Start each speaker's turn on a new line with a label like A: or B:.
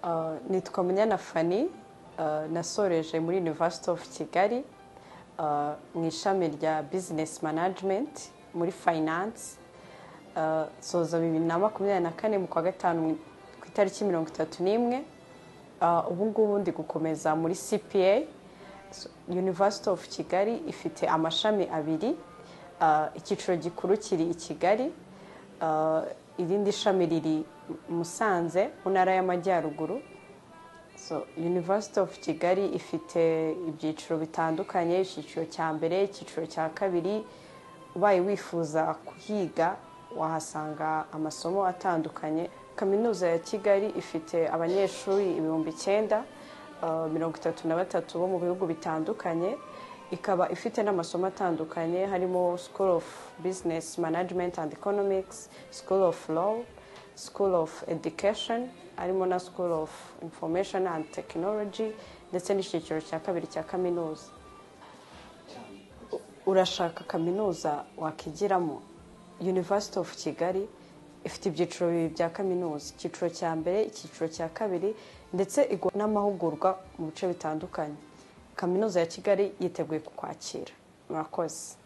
A: Uh, nitwa munyana fani uh, nasoreje muri university of kigali uh, mu ishami rya business management muri finance uh, soza bibiri na makumyabiri na kane mu kwa gatanu ku itariki mirongo itatu n'imwe uh, ubu ngubu ndi gukomeza muri cpa so, university of kigali ifite amashami abiri uh, icyiciro gikuru kiri i kigali uh, irindi shami riri musanze mu ntara y'amajyaruguru so university of kigali ifite ibyiciro bitandukanye icyiciro cya mbere icyiciro cya kabiri ubaye wifuza kuhiga wahasanga amasomo atandukanye kaminuza ya kigali ifite abanyeshuri ibihumbi icyenda mirongo itatu na batatu bo mu bihugu bitandukanye ikaba ifite n'amasomo atandukanye harimo school of business management and economics school of law school of education harimo na school of information and technology ndetse n'icyiciro cya kabiri cya kaminuza urashaka kaminuza wakigiramo university of kigali ifite ibyiciro bibiri bya kaminuza icyiciro cya mbere icyiciro cya kabiri ndetse igwa n'amahugurwa mu bice bitandukanye kaminuza ya kigali yiteguye kukwakira murakoze